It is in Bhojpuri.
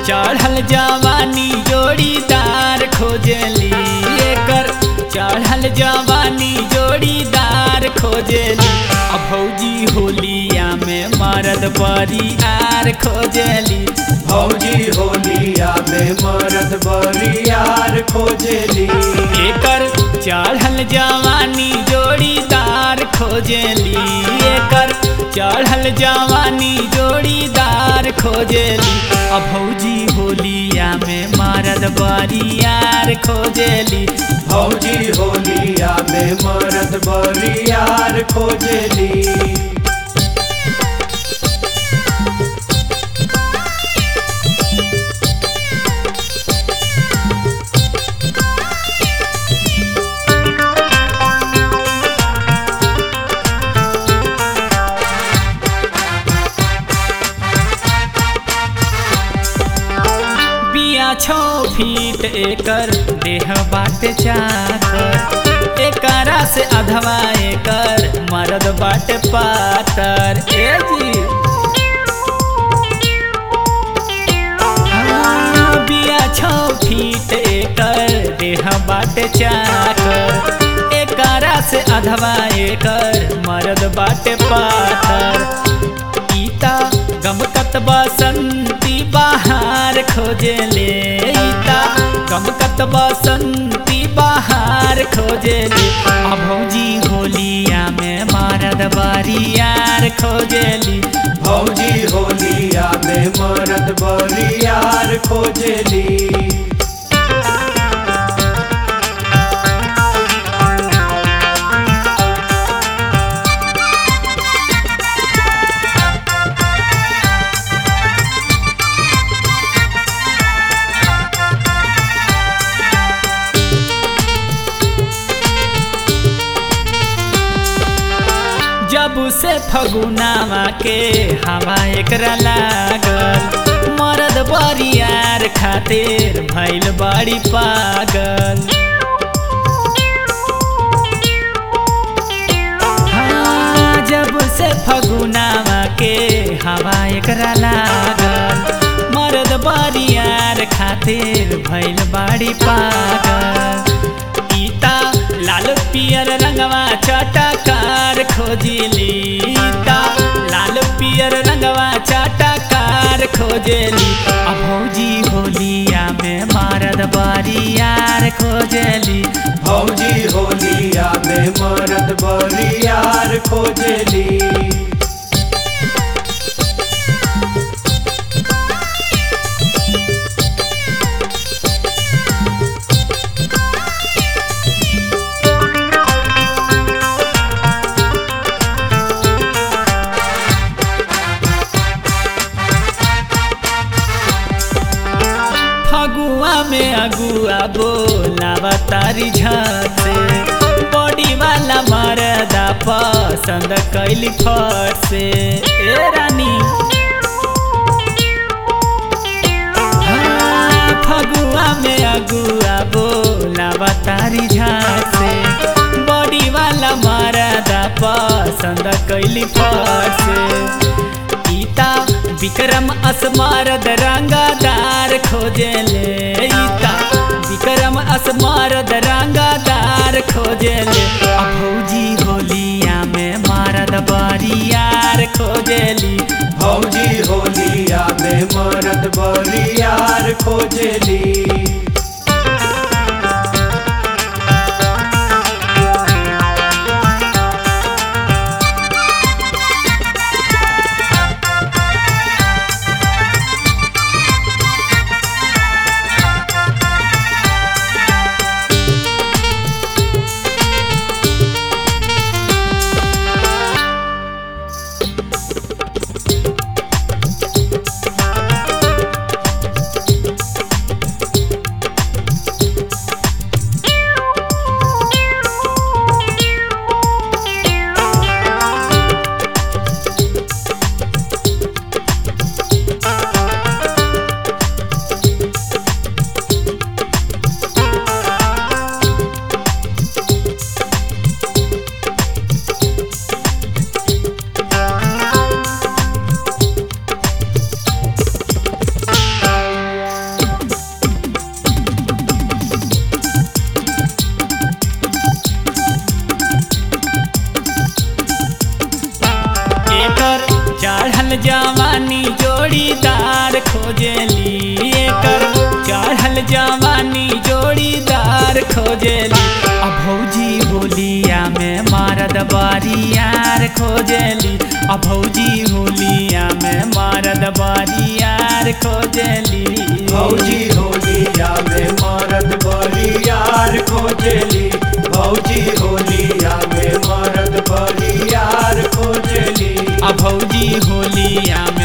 चढ़ल जवानी जोड़ीदार खोजली एकर चढ़ल जवानी जोड़ीदार खोजली अब भौजी होलिया में मरद बरियार खोजली भौजी होलिया में मरद बरियार खोजली एकर चढ़ल जवानी जोड़ीदार खोजली एकर चढ़ल जवानी जोड़ीदार खोजली अब भौजी होलिया में मरद बरियार खोजली भौजी होलिया में मरद बरियार खोजली बिया छो फीट एकर देह बाटे चाकर एकरा से अधवा एकर मरद बाटे पातर ए जी हाँ, बिया छो फीट एकर देह बाटे चाकर एकरा से अधवा एकर मरद बाटे पातर ईता गमकत बसंती बाहर खोजले ईता गमकत बसंती बाहर खोजले अब भौजी होलिया में मरद बारियार खोजली भौजी होलिया में मरद बरियार खोजली जब से फगुनावा के हवा एकरा लागल मरद बरियार खातिर भैल बड़ी पागल हाँ, जब से फगुनावा के हवा एकरा लागल मरद बरियार खातिर भैल बड़ी पागल ईता लाल पियर रंगवा चटकार खोजली ईता लाल पियर रंगवा चटकार खोजली अब भौजी होलिया में मरद बरियार खोजली भौजी होलिया में मरद बरियार खोजली फगुआ में अगुआ बोलावा तारी झासे बॉडी वाला मरदा पसंद कैली फट से ए रानी हाँ, फगुआ में अगुआ बोलावा तारी झासे बॉडी वाला मरदा पसंद कैली फट से ईता विक्रम असमारद रंगादार खोजले ईता विक्रम असमारद रंगादार खोजले अब भौजी होलिया में मारद बरियार खोजली भौजी होलिया में मरद बरियार खोजली चढ़ल जवानी जोड़ीदार खोजेली एकर चढ़ल जवानी जोड़ीदार खोजेली आ भौजी होलिया में मारद बारियार खोजेली आ भौजी होलिया में मारद बारियार खोजेली भौजी होलिया में मरद बरियार खोजली भौजी होलिया में मरद बरियार खोजली आ भौजी होलिया